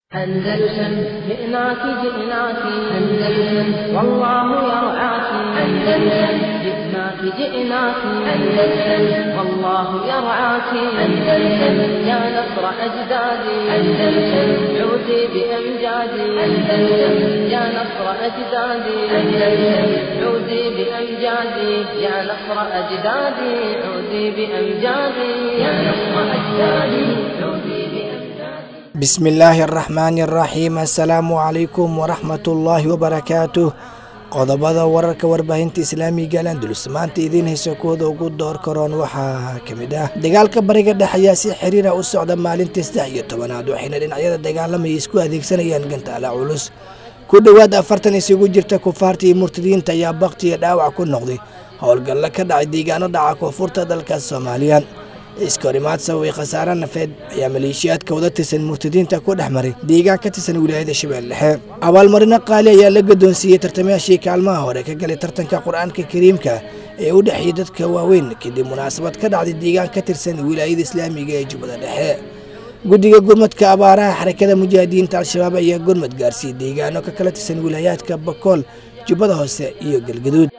أندلسن جئناك جئناك أندلسن والله يرعاك أندلسن جئناك جئناك أندلسن والله يرعاك أندلسن يا نصر أجدادي أندلسن عودي بأمجادي أندلسن يا نصر أجدادي أندلسن عودي بأمجادي يا نصر أجدادي عودي بأمجادي يا نصر أجدادي عودي بأمجادي bismillaahi araxmaani araxiim assalaamu calaykum waraxmatullaahi wabarakaatuh qodobada wararka warbaahinta islaamiga landulus maanta idiin hayso kooda ugu door karoon waxaa ka mid ah dagaalka bariga dhexe ayaa si xiriira u socda maalintii saddex iyo tobanaad waxayna dhinacyada dagaalamaya isku adeegsanayaan gantaala culus ku dhowaad afartan isugu jirta kufaarta iyo murtadiinta ayaa bakti iyo dhaawac ku noqday howlgallo ka dhacay deegaano dhaca koonfurta dalka soomaaliya iskahorimaad sababay khasaare nafeed ayaa maleeshiyaadka wada tirsan murtadiinta ku dhex maray deegaan ka tirsan wilaayada shabeelle dhexe abaalmarino qaali ayaa la gadoonsiiyey tartamayaashii kaalmaha hore ka galay tartanka qur-aanka kariimka ee u dhexeeyay dadka waaweyn kadib munaasabad ka dhacday deegaan ka tirsan wilaayada islaamiga ee jubbada dhexe guddiga gurmadka abaaraha xarakada mujaahidiinta al-shabaab ayaa gurmad gaarsiiyey deegaano ka kala tirsan wilaayaadka bakool jubbada hoose iyo galgaduud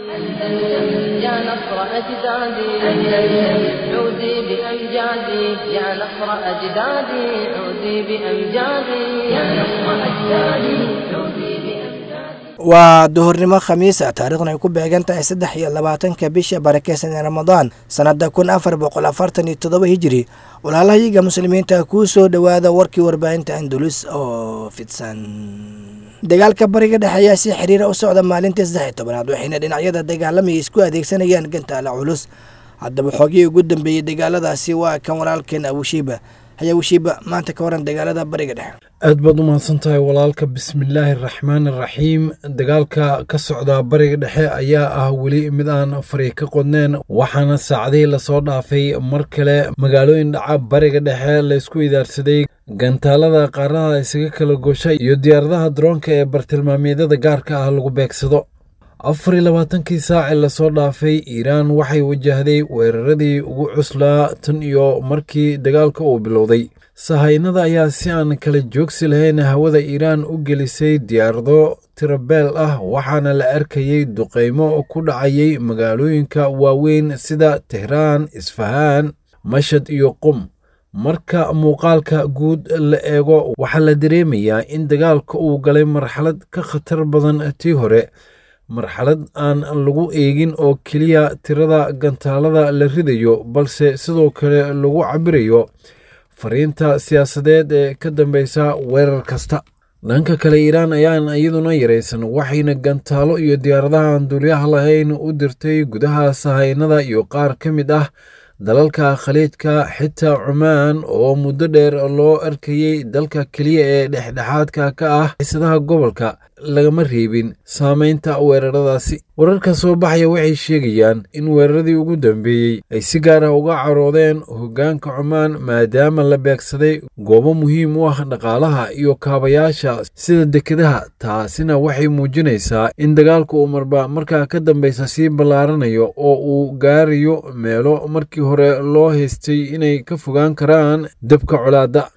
أندلسن يا نصر أجدادي أندلسن عودي بأمجادي يا نصر أجدادي عودي بأمجادي يا نصر أجدادي عودي بأمجادي waa duhurnimo khamiisa taariikhna ay ku beegan tahay saddex iyo labaatanka bisha barakeysan ee ramadaan sannada kun afar boqol afartan iyo toddoba hijiri walaalahayiga muslimiinta kuu soo dhowaada warkii warbaahinta andulus oo fidsan dagaalka bariga dhexe ayaa si xiriira u socda maalintii saddex iyo tobanaad waxayna dhinacyada dagaalamaya isku adeegsanayaan gantaala culus haddaba xoogii ugu dambeeyey dagaaladaasi waa kan walaalkeen abushiiba haya abushiiba maanta ka waran dagaalada bariga dhexe aad baad u mahadsan tahay walaalka bismillaahi araxmaan araxiim dagaalka ka socda bariga dhexe ayaa ah weli mid aan fari ka qodneen waxaana saacadihii lasoo dhaafay mar kale magaalooyin dhaca bariga dhexe laysku idaarsaday gantaalada qaaradaha isaga kala gosha iyo diyaaradaha daroonka ee bartilmaameedyada gaarka ah lagu beegsado afar iyo labaatankii saaci lasoo dhaafay iiraan waxay wajahday weeraradii ugu cuslaa tan iyo markii dagaalka uu bilowday sahaynada ayaa si aan kala joogsi lahayn hawada iiraan u gelisay diyaarado tirabeel ah waxaana la arkayey duqaymo ku dhacayay magaalooyinka waaweyn sida tehraan isfahaan mashad iyo qum marka muuqaalka guud la eego waxaa la dareemayaa in dagaalka uu galay marxalad ka khatar badan tii hore marxalad aan lagu eegin oo keliya tirada gantaalada la ridayo balse sidoo kale lagu cabirayo fariinta siyaasadeed ee ka dambeysa weerar kasta dhanka kale iiraan ayaan iyaduna yaraysan waxayna gantaalo iyo diyaaradaha aan duulyaha lahayn u dirtay gudaha sahaynada iyo qaar ka mid ah dalalka khaliijka xitaa cumaan oo muddo dheer loo arkayey dalka keliya ee dhexdhexaadka ka ah xiisadaha gobolka lagama reebin saameynta weeraradaasi wararka soo baxaya waxay sheegayaan in weeraradii ugu dambeeyey ay si gaar ah uga caroodeen hoggaanka cumaan maadaama la beegsaday goobo muhiim u ah dhaqaalaha iyo kaabayaasha sida dekedaha taasina waxay muujinaysaa in dagaalku uu marba markaa ka dambeysa sii ballaaranayo oo uu gaarayo meelo markii hore loo haystay inay ka fogaan karaan dabka colaadda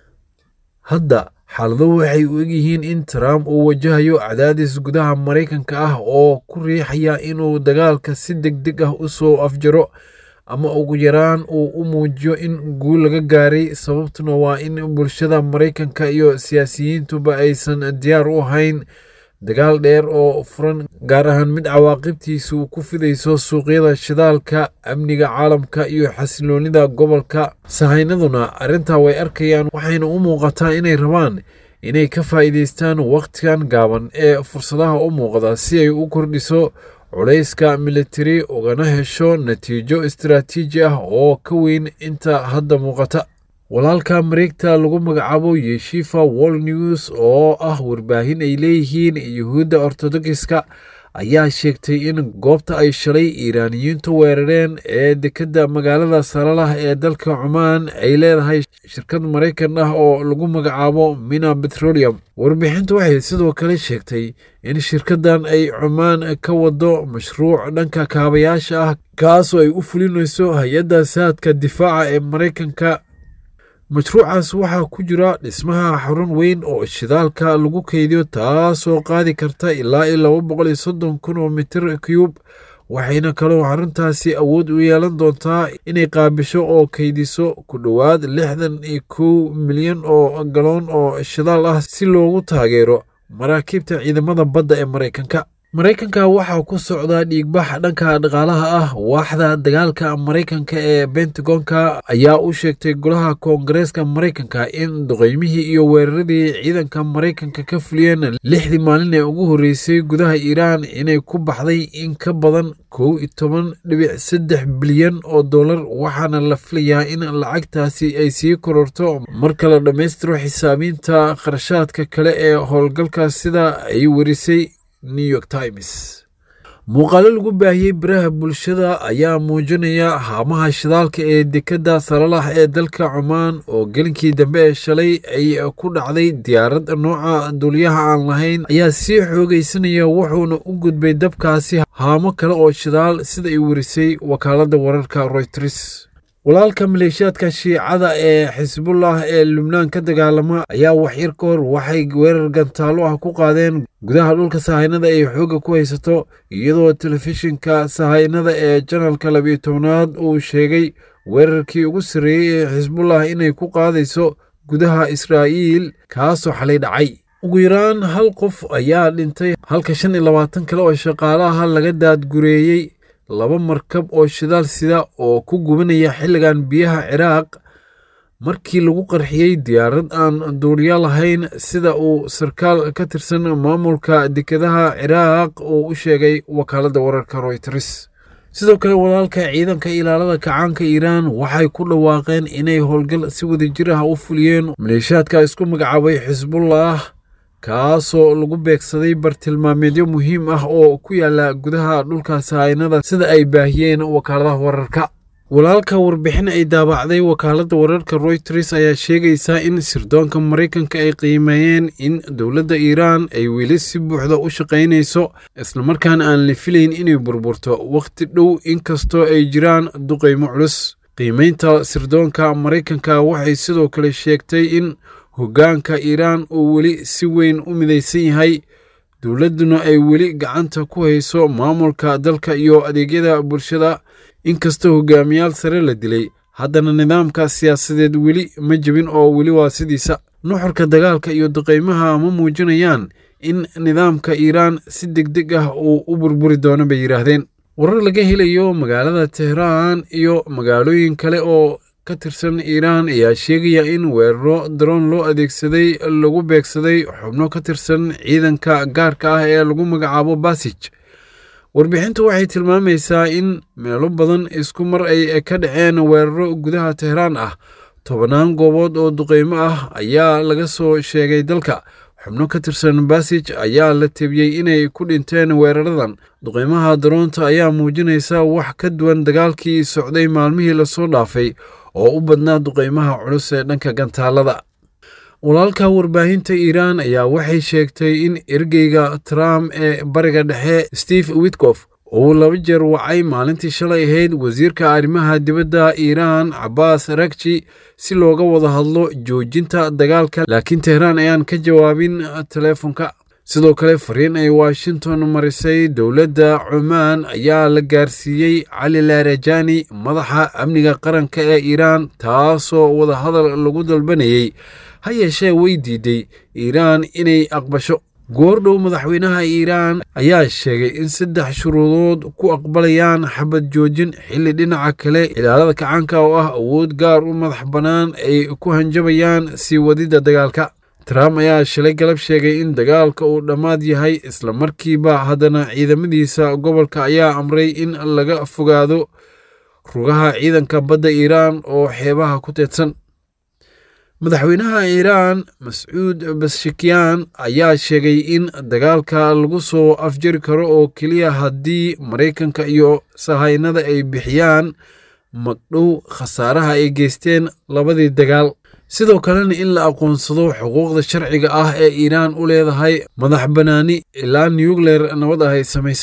hadda xaaladuhu waxay u egyihiin in trump uu wajahayo cadaadis gudaha maraykanka ah oo ku riixaya inuu dagaalka si deg deg ah u soo afjaro ama ugu yaraan uu u muujiyo in guul laga gaaray sababtuna waa in bulshada maraykanka iyo siyaasiyiintuba aysan diyaar u ahayn dagaal dheer oo furan gaar ahaan mid cawaaqibtiisu ku fidayso suuqyada shidaalka amniga caalamka iyo xasiloonida gobolka sahaynaduna arrintaa way arkayaan waxayna u muuqataa inay rabaan inay ka faa'iidaystaan wakhtigan gaaban ee fursadaha u muuqda si ay u kordhiso culayska militari ugana hesho natiijo istaraatiiji ah oo ka weyn inta hadda muuqata walaalka mareegta lagu magacaabo yeshifa wall news oo ah warbaahin ay leeyihiin yuhuudda ortodokiska ayaa sheegtay in goobta ay shalay iiraaniyiintu weerareen ee dekedda magaalada salalah ee dalka cumaan ay leedahay shirkad maraykan ah oo lagu magacaabo mina petroleum warbixintu waxay sidoo kale sheegtay in shirkaddan ay cumaan ka wado mashruuc dhanka kaabayaasha ah kaasoo ay u fulinayso hay-adda saadka difaaca ee maraykanka mashruucaas waxaa ku jira dhismaha xarun weyn oo shidaalka lagu keydiyo taasoo qaadi karta ilaa iyo laba boqol iyo soddon kun oo mitir cube waxayna kaloo xaruntaasi awood u yeelan doontaa inay qaabisho oo keydiso ku dhowaad lixdan iyo kow milyan oo galoon oo shidaal ah si loogu taageero maraakiibta ciidamada badda ee maraykanka maraykanka waxaa ku socdaa dhiigbax dhanka dhaqaalaha ah waaxda dagaalka maraykanka ee bentagonka ayaa u sheegtay golaha koongareeska maraykanka in duqeymihii iyo weeraradii ciidanka maraykanka ka fuliyeen lixdii maalin ee ugu horreysay gudaha iiraan inay ku baxday in ka badan kow iyo toban dhibic saddex bilyan oo dollar waxaana la filayaa in lacagtaasi ay sii kororto marka la dhammaystiro xisaabiinta kharashaadka kale ee howlgalka sida ay werisay new york times muuqaalo lagu baahiyey baraha bulshada ayaa muujinaya haamaha shidaalka ee dekedda salalax ee dalka cumaan oo gelinkii dambe ee shalay ay ku dhacday diyaarad nooca duuliyaha aan lahayn ayaa sii xoogaysanaya wuxuuna u gudbay dabkaasi haamo kale oo shidaal sida ay werisay wakaaladda wararka royters walaalka maleeshiyaadka shiicada ee xisbullah ee lubnaan ka dagaalama ayaa waxyar ka hor waxay weerar gantaalo ah ku qaadeen gudaha dhulka sahaynada ay xoogga ku haysato iyadoo telefishinka sahaynada ee janalka labiyo tobnaad uu sheegay weerarkii ugu sarreeyey ee xisbullah inay ku qaadayso gudaha israa'iil kaasoo xalay dhacay ugu yaraan hal qof ayaa dhintay halka shan iyo labaatan kale oo shaqaalaha laga daadgureeyey laba markab oo shidaal sida oo ku gubanaya xilligan biyaha ciraaq markii lagu qarxiyey diyaarad aan duuriya lahayn sida uu sarkaal ka tirsan maamulka dekedaha ciraaq uu u sheegay wakaaladda wararka royters sidoo kale walaalka ciidanka ilaalada kacaanka iiraan waxay ku dhawaaqeen inay howlgal si wadajir ah u fuliyeen maleeshaadka isku magacaabay xisbullah kaasoo lagu beegsaday bartilmaameedyo muhiim ah oo ku yaala gudaha dhulka sahaynada sida ay baahiyeen wakaaladaha wararka walaalka warbixin ay daabacday wakaaladda wararka royters ayaa sheegaysa in sirdoonka maraykanka ay qiimeeyeen in dowladda iiraan ay weli si buuxda u shaqaynayso islamarkaana aan la filayn inay burburto wakhti dhow inkastoo ay jiraan duqaymo culus qiimeynta sirdoonka maraykanka waxay sidoo kale sheegtay in hoggaanka iiraan uu weli si weyn u midaysan yahay dowladduna ay weli gacanta ku hayso maamulka dalka iyo adeegyada bulshada inkastoo hogaamiyaal sare la dilay haddana nidaamka siyaasadeed weli ma jebin oo weli waa sidiisa nuxurka dagaalka iyo duqaymaha ma muujinayaan in nidaamka iiraan si deg deg ah uu u burburi doono bay yidhaahdeen warar laga helayo magaalada tehraan iyo magaalooyin kale oo ka tirsan iiraan ayaa sheegaya in weeraro daroon loo adeegsaday lagu beegsaday xubno ka tirsan ciidanka gaarka ah ee lagu magacaabo basij warbixintu waxay tilmaamaysaa in meelo badan isku mar ay ka dhaceen weeraro gudaha tehraan ah tobannaan goobood oo duqaymo ah ayaa laga soo sheegay dalka xubno ka tirsan basij ayaa la tebiyey inay ku dhinteen weeraradan duqaymaha daroonta ayaa muujinaysa wax ka duwan dagaalkii socday maalmihii lasoo dhaafay oo u badnaa duqaymaha culus ee dhanka gantaalada walaalka warbaahinta iiraan ayaa waxay sheegtay in ergeyga trump ee bariga dhexe steve witkof uu laba jeer wacay maalintii shalay ahayd wasiirka arrimaha dibadda iiraan cabaas rakji si looga wada hadlo joojinta dagaalka laakiin tehraan ayaan ka jawaabin teleefonka sidoo kale fariin ay washington marisay dowladda cumaan ayaa la gaarsiiyey cali laarajani madaxa amniga qaranka ee iiraan taasoo wadahadal lagu dalbanayey ha yeeshee way diiday iiraan inay aqbasho goordhow madaxweynaha iiraan ayaa sheegay in saddex shuruudood ku aqbalayaan xabad joojin xilli dhinaca kale ilaalada kacaanka oo ah awood gaar u madax bannaan ay ku hanjabayaan sii wadidda dagaalka trump ayaa shalay galab sheegay in dagaalka uu dhammaad yahay islamarkiiba haddana ciidamadiisa gobolka ayaa amray in laga fogaado rugaha ciidanka badda iiraan oo xeebaha ku teedsan madaxweynaha iiraan mascuud bashikyaan ayaa sheegay in dagaalka lagu soo afjari karo oo keliya haddii maraykanka iyo sahaynada ay bixiyaan magdhow khasaaraha ay geysteen labadii dagaal sidoo kalena in la aqoonsado xuquuqda sharciga ah ee iiraan u leedahay madax bannaani ilaa nukleer nabad ah ay samaysato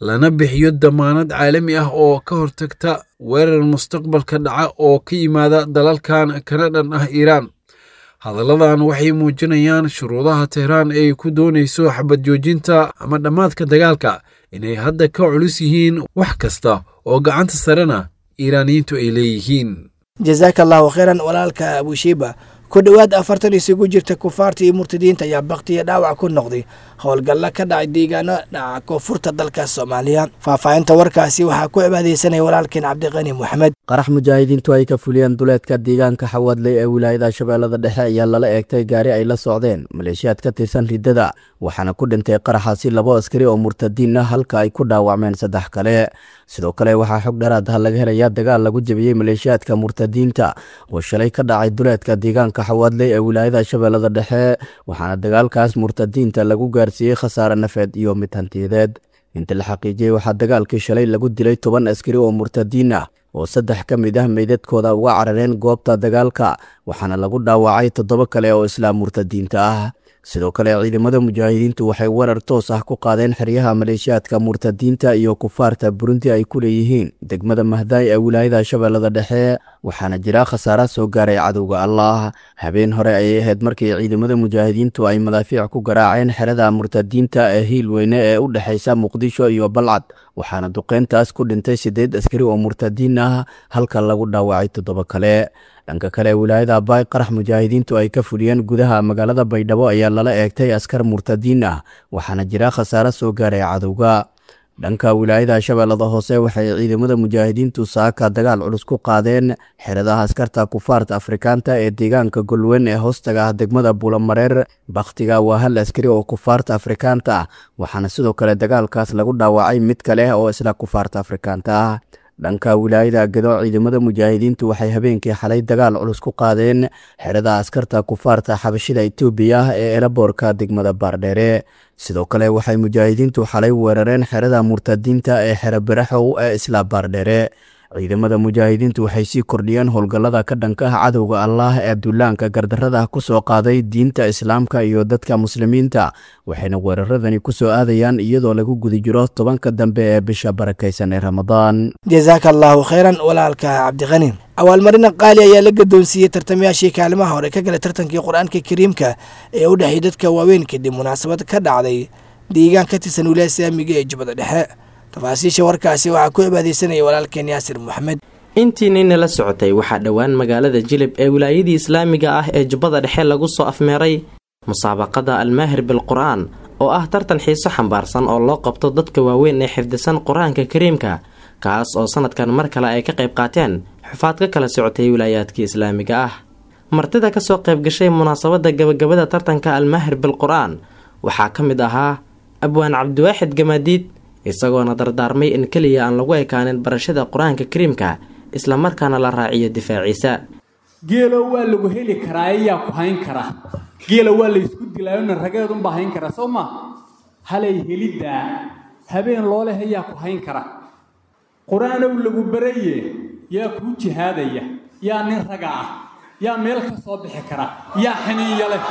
lana bixiyo damaanad caalami ah oo ka hortagta weerar mustaqbalka dhaca oo ka yimaada dalalkan kana dhan ah iiraan hadalladan waxay muujinayaan shuruudaha tehraan ay ku doonayso xabad joojinta ama dhammaadka dagaalka inay hadda ka culus yihiin wax kasta oo gacanta sarena iiraaniyiintu ay leeyihiin jasaaka allahu khayran walaalka abushiiba ku dhowaad afartan isugu jirta kufaarta iyo murtadiinta ayaa baktiya dhaawac ku noqday howlgalla ka dhacay deegaano dhaca koonfurta dalka soomaaliya faahfaahinta warkaasi waxaa ku cibaadeysanaya walaalkeen cabdiqani moxamed qarax mujaahidiintu ay ka fuliyeen duleedka deegaanka xawadley ee wilaayada shabeellada dhexe ayaa lala eegtay gaari ay la socdeen maleeshiyaad ka tirsan riddada waxaana ku dhintay qaraxaasi labo askari oo murtadiin ah halka ay ku dhaawacmeen saddex kale sidoo kale waxaa xog dharaad ah laga helayaa dagaal lagu jebiyey maleeshiyaadka murtadiinta oo shalay ka dhacay duleedka deegaanka xawadley ee wilaayada shabeellada dhexe waxaana dagaalkaas murtadiinta lagu gaarsiiyey khasaare nafeed iyo mid hantiyadeed inta la xaqiijiyey waxaa dagaalkii shalay lagu dilay toban askari oo murtadiin ah oo saddex ka mid ah meydadkooda uga carareen goobta dagaalka waxaana lagu dhaawacay toddoba kale oo islaam murtadiinta ah sidoo kale ciidamada mujaahidiintu waxay weerar toos ah ku qaadeen xeryaha maleeshiyaadka murtadiinta iyo kufaarta burundi ay ku leeyihiin degmada mahdaay ee wilaayada shabeellada dhexe waxaana jira khasaara soo gaaray cadowga allah habeen hore ayay ahayd markii ciidamada mujaahidiintu ay madaafiic ku garaaceen xerada murtadiinta ee hiil weyne ee u dhexaysa muqdisho iyo balcad waxaana duqeyntaas ku dhintay siddeed askari oo murtadiin ah halka lagu dhaawacay toddoba kale dhanka kale wilaayada baay qarax mujaahidiintu ay ka fuliyeen gudaha magaalada baydhabo ayaa lala eegtay askar murtadiin ah waxaana jira khasaare soo gaaray cadowga dhanka wilaayada shabeellada hoose waxay ciidamada mujaahidiintu saaka dagaal culus ku qaadeen xeradaha askarta kufaarta afrikaanta ee deegaanka golweyn ee hoostaga ah degmada buulamareer bakhtiga waa hal askari oo kufaarta afrikaanta ah waxaana sidoo kale dagaalkaas lagu dhaawacay mid kale oo isla kufaarta afrikaanta ah dhanka wilaayada gado ciidamada mujaahidiintu waxay habeenkii xalay dagaal culus ku qaadeen xerada askarta kufaarta xabashida etoobiya ee elaboorka degmada baardheere sidoo kale waxay mujaahidiintu xalay weerareen xerada murtadiinta ee xero baraxow ee isla baardheere ciidamada mujaahidiintu waxay sii kordhiyeen howlgallada ka dhanka ah cadowga allaah ee duulaanka gardarrada ku soo qaaday diinta islaamka iyo dadka muslimiinta waxayna weeraradani ku soo aadayaan iyadoo lagu guda jiro tobanka dambe ee bisha barakaysan ee ramadaan jasaaka allahu khayran walaalka cabdiqani abaalmarina qaali ayaa la gadoonsiiyey tartamayaashii kaalimaha hore ka galay tartankii qur-aanka kariimka ee u dhexeeyay dadka waaweyn kadib munaasabad ka dhacday deegaan ka tirsan wilaaya islaamiga ee jubbada dhexe tafaasiisha warkaasi waxaa ku cibaadeysanaya walaalkeen yaasir moxamed intii nina la socotay waxaa dhowaan magaalada jilib ee wilaayadii islaamiga ah ee jubbada dhexe lagu soo afmeeray musaabaqada almaahir bilqur-aan oo ah tartan xiiso xambaarsan oo loo qabto dadka waaweyn ee xifdisan qur-aanka kariimka kaas oo sanadkan mar kale ay ka qayb qaateen xufaad ka kala socotay wilaayaadkii islaamiga ah martida kasoo qaybgashay munaasabada gabagabada tartanka almaahir bilqur-aan waxaa ka mid ahaa abwaan cabdiwaaxid gamaadiid isagoona dardaarmay in keliya aan lagu ekaanin barashada qur-aanka kariimka islamarkaana la raaciyo difaaciisa geelo waa lagu heli karaa ayaa ku hayn kara geela waa laysku dilaayona rageedunbaa hayn kara soo ma halay heliddaa habeen looleh ayaa ku hayn kara qur-aanow lagu baraye yaa kuu jihaadaya yaa nin raga ah yaa meel ka soo bixi kara yaa xaniinya leh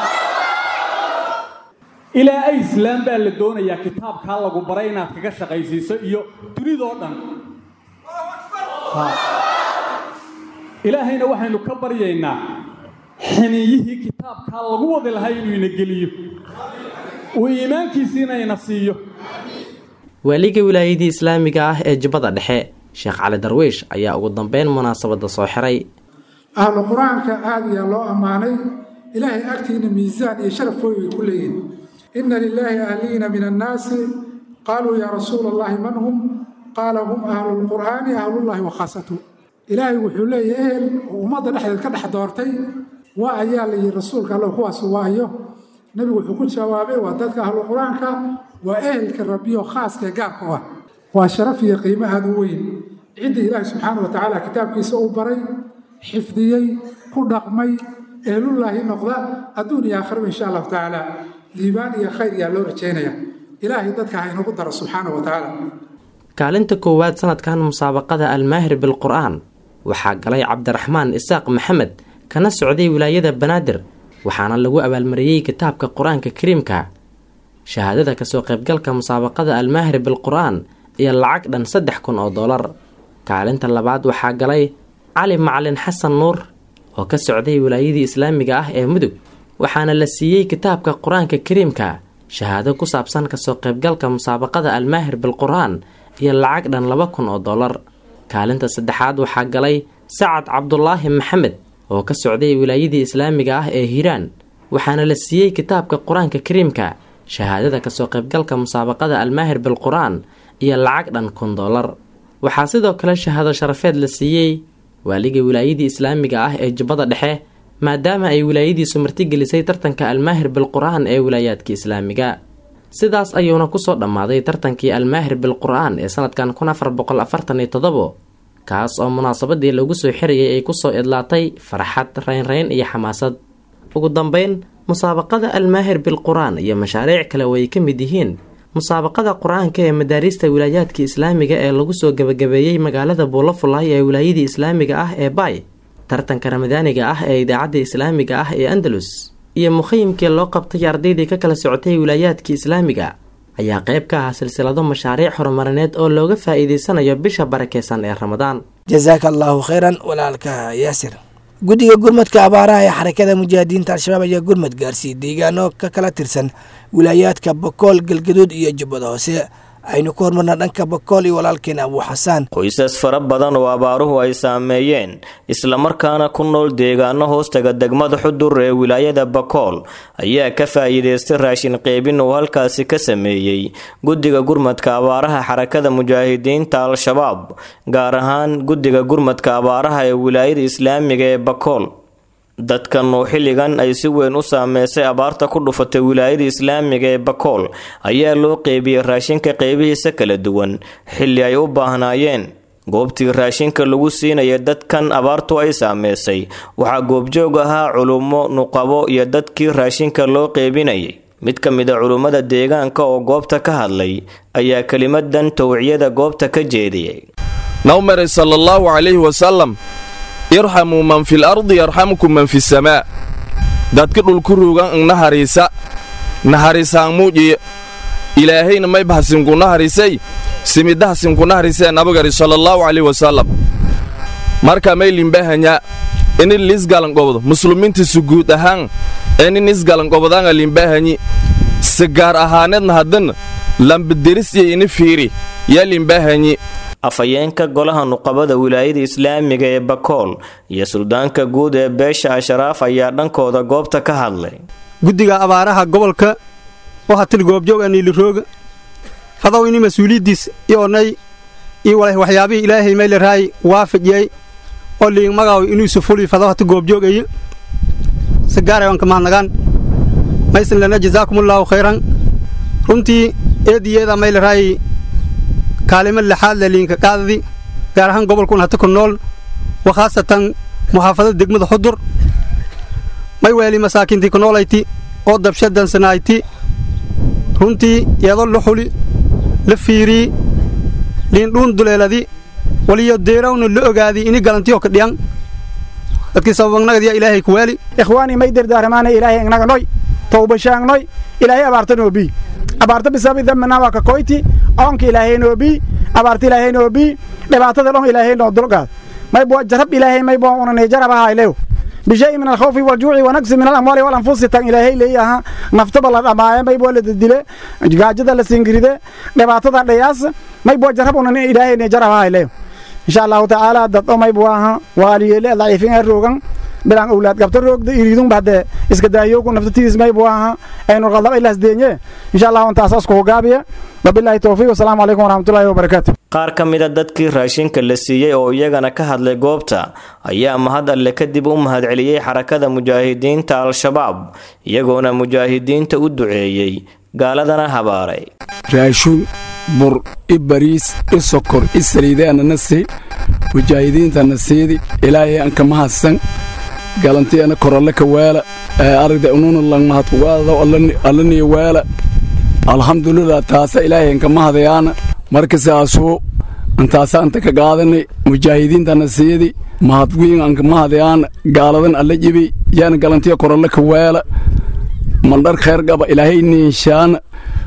ilaa ay islaam baa la doonayaa kitaabkaa lagu baray inaad kaga shaqaysiiso iyo dunidoo dhan ilaahayna waxaynu ka baryaynaa xiniiyihii kitaabkaa lagu wadi lahaa inuu ina geliyo uu iimaankiisiina ina siiyo waaliga wilaayadii islaamiga ah ee jubbada dhexe sheekh cali darwiish ayaa ugu dambeyn munaasabada soo xiray ahlu qur-aanka aada ayaa loo ammaanay ilaahay agtiina miisaan iyo sharaf weyn way ku leeyihin ina lilaahi ahliina min annaasi qaaluu yaa rasuula allahi man hum qaala hum ahlu lqur'aani ahlullahi wa khaasatu ilaahay wuxuu leeyahy ehel oo ummadda dhexdeed ka dhex doortay waa ayaa la yihi rasuulka alla kuwaas waayo nebigu wuxuu ku jawaabay waa dadka ahlu qur-aanka waa ehelka rabbiyo khaaskae gaarka u ah waa sharaf iyo qiimo aada u weyn ciddii ilaahi subxaana wa tacaala kitaabkiisa u baray xifdiyey ku dhaqmay ehlullaahi noqda adduun iyo aakhiraba insha allahu tacaala liibaan iyo khayr yaa loo rajaynaya ilaahay dadka ha inagu daro subxaana wa tacaala kaalinta koowaad sanadkan musaabaqada almaahir bilqur-aan waxaa galay cabdiraxmaan isaaq maxamed kana socday wilaayada banaadir waxaana lagu abaalmariyey kitaabka qur-aanka kariimka shahaadada kasoo qaybgalka musaabaqada almaahir bilqur-aan iyo lacag dhan saddex kun oo dollar kaalinta labaad waxaa galay cali macalin xasan nuur oo ka socday wilaayadii islaamiga ah ee mudug waxaana la siiyey kitaabka qur-aanka kariimka shahaado ku saabsan kasoo qaybgalka musaabaqada almaahir bilqur-aan iyo lacag dhan laba kun oo dollar kaalinta saddexaad waxaa galay sacad cabdulaahi maxamed oo ka socday wilaayadii islaamiga ah ee hiiraan waxaana la siiyey kitaabka qur-aanka kariimka shahaadada kasoo qaybgalka musaabaqada almaahir bilqur-aan iyo lacag dhan kun dollar waxaa sidoo kale shahaado sharafeed la siiyey waaliga wilaayadii islaamiga ah ee jubbada dhexe maadaama ay wilaayadiisu martigelisay tartanka almaahir bilqur-aan ee wilaayaadka islaamiga sidaas ayuuna kusoo dhammaaday tartankii almaahir bilqur-aan ee sanadkan kun afar boqol afartan iyo toddobo kaas oo munaasabadii lagu soo xirayay ay kusoo idlaatay farxad raynrayn iyo xamaasad ugu dambeyn musaabaqada almaahir bilqur-aan iyo mashaariic kale oo ay ka mid yihiin musaabaqada qur-aanka ee madaariista wilaayaadka islaamiga ee lagu soo gebagabeeyey magaalada buulafulay ee wilaayadii islaamiga ah ee bay tartanka ramadaaniga ah ee idaacadda islaamiga ah ee andalus iyo mukhayimkii loo qabtay ardaydii ka kala socotay wilaayaadka islaamiga ayaa qayb ka ah silsilado mashaariic horumarineed oo looga faa'iideysanayo bisha barakeysan ee ramadaan jasaaka allaahu khayran walaalka yaasir guddiga gurmadka abaaraha ee xarakada mujaahidiinta al-shabaab ayaa gurmad gaarsiiyey deegaano ka kala tirsan wilaayaadka bakool galgaduud iyo jubbada hoose aynu ku hormarnaa dhanka bakool iyo walaalkeen abuu xasaan qoysas fara badan oo abaaruhu ay saameeyeen islamarkaana ku nool deegaano hoostaga degmada xudur ee wilaayada bakool ayaa ka faa'iideystay raashin qeybin uu halkaasi ka sameeyey guddiga gurmadka abaaraha xarakada mujaahidiinta al-shabaab gaar ahaan guddiga gurmadka abaaraha ee wilaayada islaamiga ee bakool dadkan oo xilligan ay si weyn u saameysay abaarta ku dhufatay wilaayada islaamiga ee bakool ayaa loo qeybiyey raashinka qeybihiisa kala duwan xilli ay u baahnaayeen goobtii raashinka lagu siinaya dadkan abaartu ay saameysay waxaa goobjoog ahaa culummo nuqabo iyo dadkii raashinka loo qeybinayay mid ka mid a culummada deegaanka oo goobta ka hadlay ayaa kelimadan towciyada goobta ka jeediyey nawmare sala allahu calayhi wasalam irxamuu man fil ardi yarxamkum man fisamaa dadka dhulku ruugan ng nahariisa nahariisaan muujiye ilaahayna may bahasinku naharisay simidahasinku naharisee nabagari salallaahu calayh wasalam marka may limbahanyaa ini liisgalangobdo muslumintisu guud ahaan inin isgalangobodanga limbahanyi si gaar ahaaneedna haddan lambaderis iyo ini fiiri yaa limbahanyi afhayeenka golaha nuqabada wilaayada islaamiga ee bakool iyo suldaanka guud ee beesha asharaaf ayaa dhankooda goobta ka hadlay guddiga abaaraha gobolka waxa til goobjoog aniilirooga fadaw ini mas-uuliyaddiis ionay iyo waxyaabihii ilaahay maylaraay waafajiyay oo liing magaaw inuusu fuli fadaw hata goobjoogayo si gaarayoonka mahadnagaan maysan lana jazaakumullaahu khayran runtii eediyeeda maylaraay kaalimo lixaad le liinka qaadadi gaar ahaan gobolkun hata ku nool wa khaasatan muxaafadada degmada xudur may weeli masaakiintii ku noolayti oo dabshadansanayti runtii iyadoo la xuli la fiirii liindhuun duleeladi waliyo deerawna la ogaadi ini galantiyo ka dhiyan dadkii sababagnagadiya ilaahay ku weeli ikhwaanii may dardaaramaana ilaahay ignaga noy towbashaangnoy ilaahay abaarta noobii abaarta bisabi dambana waa ka koyti oonka ilaahay noobii abaarta ilaahay noobii dhibaatada dhon ilaahay noo dulgaad may bua jarab ilaahay may bua unanay jarabahaylew bishay min alkhawfi waljuuci wanagsi min alamwaali walanfusi tan ilaahay leeyaha naftaba la dhamaaye may bua la dadile gaajada la singiride dhibaatada dhayaas may bua jarab unan ilaahay ne jarabahaylew insha allahu tacaala dad o may buaha waaliyeele daciifin ee roogan bilaan owlaad gabta roogda iriidun bahde iska daayoogu naftatiis may buaha aynu qaldaba ilaas deenye insha allahu intaasaas ku hogaabiya wabilaahi towfiiq wasalaamu calaykum waraxmatullahi wabarakaatu qaar ka mid a dadkii raashinka la siiyey oo iyagana ka hadlay goobta ayaa mahad alle kadib u mahadceliyey xarakada mujaahidiinta al-shabaab iyagoona mujaahidiinta u duceeyey gaaladana habaaray raashuun bur i bariis i sokor i saliideanana sii mujaahidiintana siidi ilaahay anka mahadsan galantiana koralle ka weela aragda ununa lang mahadkugaadado allaniya weela alxamdulilah taasa ilaahay anka mahadayaana marka saasuu antaasa anta ka qaadanay mujaahidiintana siidi mahadwiin anka mahadayaana gaaladan alla jibi yaana galantiya koralle ka weela mandhar khayr qaba ilaahay niinshaana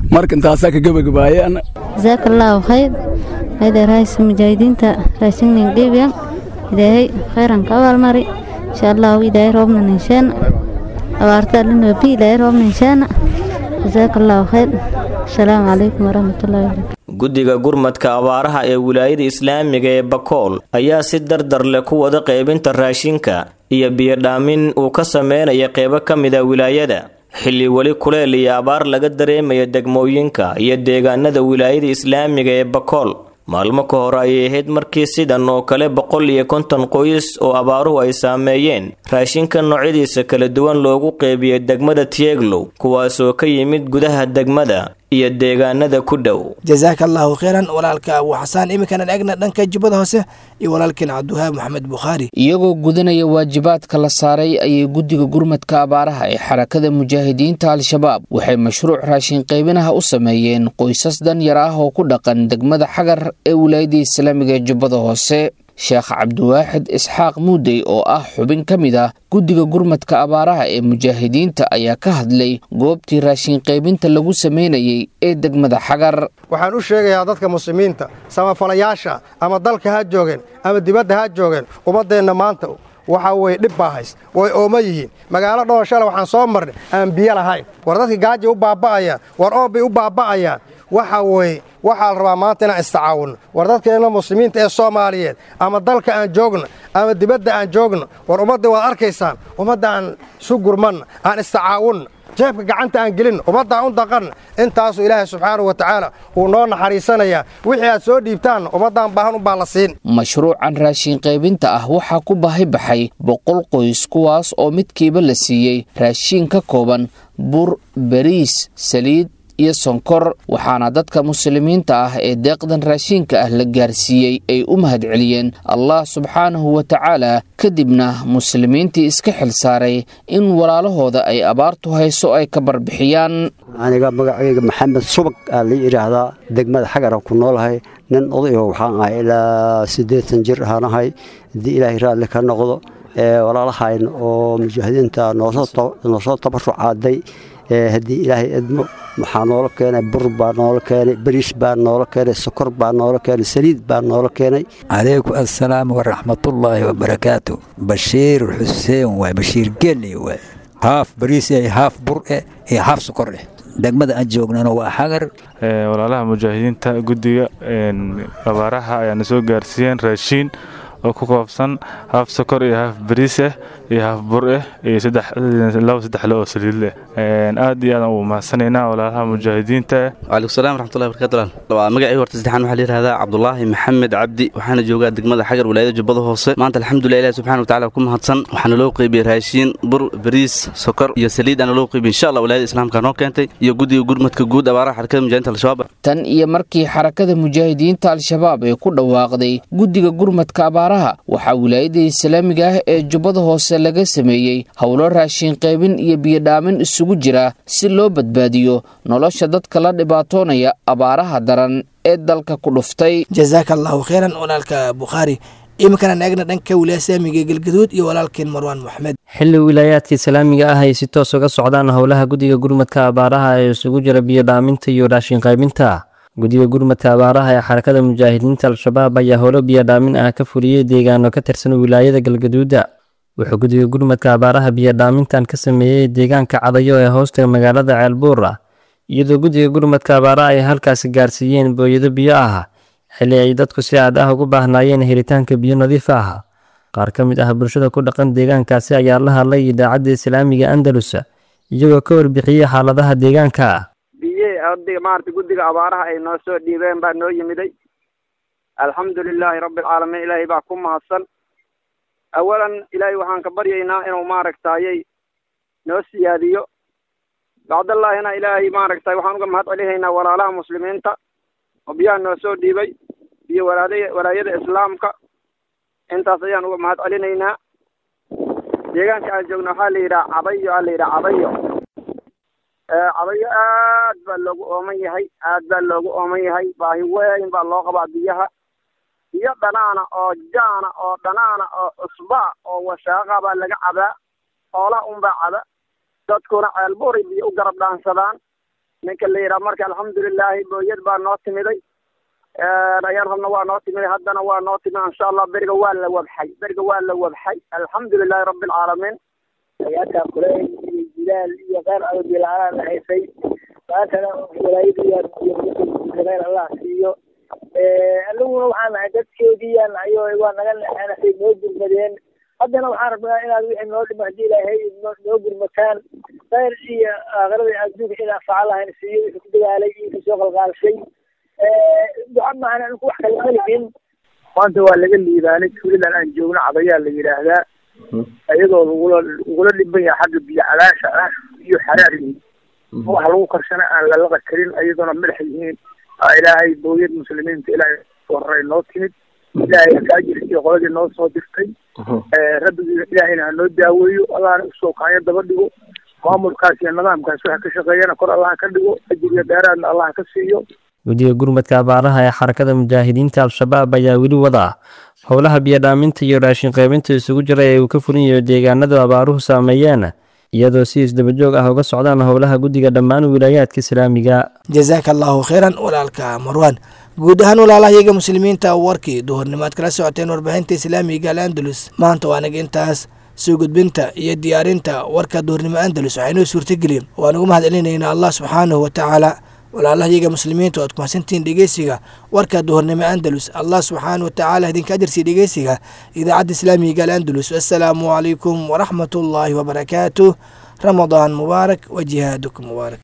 marka intaasaa ka gebagabaayaan jazaaka allaahu khayr hayda raaysa mujaahidiinta raashinnin gebiyan ilaahay khayran ka abaalmari insha allahu ilaahay roobna ninsheena abaarta allinoobi ilaahay roobna ninsheena jazaaka allaahu khayr asalaamu calaykum waraxmatullahi wabarakatu guddiga gurmadka abaaraha ee wilaayada islaamiga ee bakool ayaa si dardar leh ku wada qaybinta raashinka iyo biyodhaamin uu ka sameynaya qeybo ka mid a wilaayada xilli weli kuleel iyo abaar laga dareemaya degmooyinka iyo deegaanada wilaayada islaamiga ee bakool maalmo ka hor ayay ahayd markii sidan oo kale boqol iyo konton qoys oo abaaruhu ay saameeyeen raashinka noocyadiisa kala duwan loogu qeybiyey degmada tieglow kuwaasoo ka yimid gudaha degmada iyo deegaanada ku dhow jazaaka allaahu kheyran walaalka abu xasaan iminkana eegna dhanka jubbada hoose iyo walaalkeen cabdiwahaab maxamed bukhaari iyagoo gudanaya waajibaadka la saaray ayay guddiga gurmadka abaaraha ee xarakada mujaahidiinta al-shabaab waxay mashruuc raashin qaybinaha u sameeyeen qoysas danyar ah oo ku dhaqan degmada xagar ee wilaayada islaamiga ee jubbada hoose sheekh cabdiwaaxid isxaaq muudey oo ah xubin ka mid ah guddiga gurmadka abaaraha ee mujaahidiinta ayaa ka hadlay goobtii raashin qaybinta lagu sameynayay ee degmada xagar waxaan u sheegayaa dadka muslimiinta samafalayaasha ama dalka ha joogeen ama dibadda ha joogeen ummaddeenna maanta waxaa weye dhib baa hays way ooma yihiin magaalo dhowr shala waxaan soo marnay aan biyo lahayn war dadka gaaja u baaba'ayaan war oobbay u baaba'ayaan waxa weye waxaa la rabaa maanta inaan istacaawunno war dadkeenna muslimiinta ee soomaaliyeed ama dalka aan joogno ama dibadda aan joogno war ummadda waad arkaysaan ummadda aan isu gurmanna aan istacaawunna jeebka gacanta aan gelinno ummadda aan u daqanna intaasuu ilaahay subxaanahu wa tacaala uu noo naxariisanayaa wixii aad soo dhiibtaanna ummaddaan baahan unbaa la siin mashruucan raashin qaybinta ah waxaa ku baahi baxay boqol qoys kuwaas oo midkiiba la siiyey raashiin ka kooban bur bariis saliid iyo sonkor waxaana dadka muslimiinta ah ee deeqdan raashiinka ah la gaarsiiyey ay u mahadceliyeen allah subxaanahu wa tacaala kadibna muslimiintii iska xil saaray in walaalahooda ay abaartu hayso ay ka barbixiyaan aniga magacayga maxamed subag aa la yidhaahdaa degmada xagara ku noolahay nin odayo waxaan ahay ilaa siddeetan jir ahaanahay haddii ilaahay raalli ka noqdo walaalahayn oo mujaahidiinta noosoo tabarucaaday haddii ilaahay edmo waxaa noola keenay bur baa noola keenay bariis baa noola keenay sokor baa noola keenay saliid baa noola keenay calaykum assalaam waraxmatullaahi wabarakaatu bashiir xuseen waay bashiir geli waay haaf bariis eh haaf bur eh iyo haaf sokor eh degmada aan joognana waa xagar walaalaha mujaahidiinta guddiga abaaraha ayaana soo gaarsiiyeen raashiin oo ku koobsan haaf sokor iyo haaf bariis ah iyo haaf bur ah iyo laba saddex le oo saliid leh aad iyo aadaan ugu mahadsanaynaa walaalaha mujaahidiinta waalaikum salam waraxmatullahi barakatu waa magacii horta saddexaan waxaa la yidhahdaa cabdulaahi maxamed cabdi waxaana joogaa degmada xagar wilaayada jubbada hoose maanta alxamdulilah ilahi subxana wa tacala ku mahadsan waxaana loo qeybiyey raashiin bur bariis sokor iyo saliid aana loo qeybiyey insha allah wilaayada islaamka noo keentay iyo guddiga gurmadka guud abaaraha xarakada mujahidinta al-shabaab tan iyo markii xarakada mujaahidiinta al-shabaab ay ku dhawaaqday guddiga gurmadka abaaraha waxaa wilaayada islaamiga ah ee jubbada hoose laga sameeyey howlo raashin qaybin iyo biyodhaamin isugu jira si loo badbaadiyo nolosha dadka la dhibaatoonaya abaaraha daran ee dalka ku dhuftay jazaaka allaahu kheyran walaalka bukhaari iminkana eegna dhanka wilaaya islaamiga ee galgaduud iyo walaalkeen marwaan moxamed xilli wilaayaadka islaamiga ah ay si toos uga socdaan howlaha guddiga gurmadka abaaraha ee isugu jira biyodhaaminta iyo raashin qaybinta guddiga gurmadka abaaraha ee xarakada mujaahidiinta al-shabaab ayaa howlo biyodhaamin ah ka fuliyey deegaano ka tirsan wilaayada galgaduuda wuxuu guddiga gurmadka abaaraha biyodhaamintan ka sameeyey deegaanka cadayo ee hoosta magaalada ceelbuur ah iyadoo guddiga gurmadka abaaraha ay halkaasi gaarsiiyeen booyado biyo ah xilli ay dadku si aad ah ugu baahnaayeen helitaanka biyo nadiif ah qaar ka mid ah bulshada ku dhaqan deegaankaasi ayaa la hadlay idaacadda islaamiga andalus iyagoo ka warbixiyey xaaladaha deegaanka biye maarata guddiga abaaraha ay noo soo dhiibeen baa noo yimiday alxamdu lilaahi rabbi alcaalamiin ilaahay baa ku mahadsan awalan ilaahay waxaan ka baryaynaa inuu maaragtayay noo siyaadiyo bacdallaahina ilaahay maaragtay waxaan uga mahad celihaynaa walaalaha muslimiinta oo biyaha noo soo dhiibay iyo walaala walaayada islaamka intaas ayaan uga mahad celinaynaa deegaanka aan joogno waxaa la yidhaha cadayo aa la yidhaha cadayo cadayo aad baa loogu ooman yahay aad baa loogu ooman yahay baahi weyn baa loo qabaa biyaha biyo dhanaana oo jaana oo dhanaana oo cusbaa oo washaaqa baa laga cabaa xoolaha unbaa caba dadkuna ceelbuuray biyo u garab dhaansadaan ninka la yidhaha marka alxamdulilaahi booyad baa noo timiday ayaan rabna waa noo timiday haddana waa noo timid insha allah beriga waa la wabxay beriga waa la wabxay alxamdulilahi rabbi alcaalamiin ayaadkaa kuley iyo jilaal iyo qeyr adobilaanaan haysay maantana walaayadiiyaa allah siiyo aniguna waxaan nahay dadkeediiyaan nahay oo waa naga naxanasay noo gurmadeen haddana waxaan rabnaa inaad wixii noo dhima haddii ilaahay noo gurmataan khayr iyo aakhirada adduunka in anfaca lahayn siiyo wixii ku dagaalay iyo kasoo qalqaalshay duca maahan anigu wax kale malihin maanta waa laga liibaanay tuuladan aan joogno cadayaa la yidhaahdaa iyadoo lagula lagula dhiban yahay xagga biyo calaasha ah iyo xaraar yihiin wax lagu karsana aan lalaqa karin iyadoona madax yihiin ilaahay booyad muslimiinta ilaahay horay noo timid ilaahay akaajirkii qoladii noo soo dirtay rabbigiina ilaahayna ha noo daaweeyo allahna usoo kaanyo daba dhigo maamulkaas iyo nidaamkaas waxa ka shaqeeyana kor allah ka dhigo ajiriyo dheeraadna allah ka siiyo guddiga gurmadka abaaraha ee xarakada mujaahidiinta al-shabaab ayaa weli wada howlaha biyodhaaminta iyo raashin qaybinta isugu jira ee uu ka fulinayo deegaanadu abaaruhu saameeyeen iyadoo si isdabajoog ah uga socdaan howlaha guddiga dhammaan wilaayaadka islaamiga jazaaka allahu khayran walaalka marwan guud ahaan walaalahayaga muslimiinta warkii duhurnimaad kala socoteen warbaahinta islaamiga al andalus maanta waa anaga intaas soo gudbinta iyo diyaarinta warka duhurnimo andalus waxaynoo suurtagelin waan ugu mahad celinaynaa allah subxaanahu watacaala walaalahayaga muslimiinta oad kumasantihiin dhegeysiga warka duhurnimo andalus allah subxaana watacaala idinka ajarsiiya dhegeysiga idaacadda islaamiga al andalus assalaamu calaykum waraxmat ullaahi wabarakaatuh ramadaan mubaarak wa jihaadukum mubaarak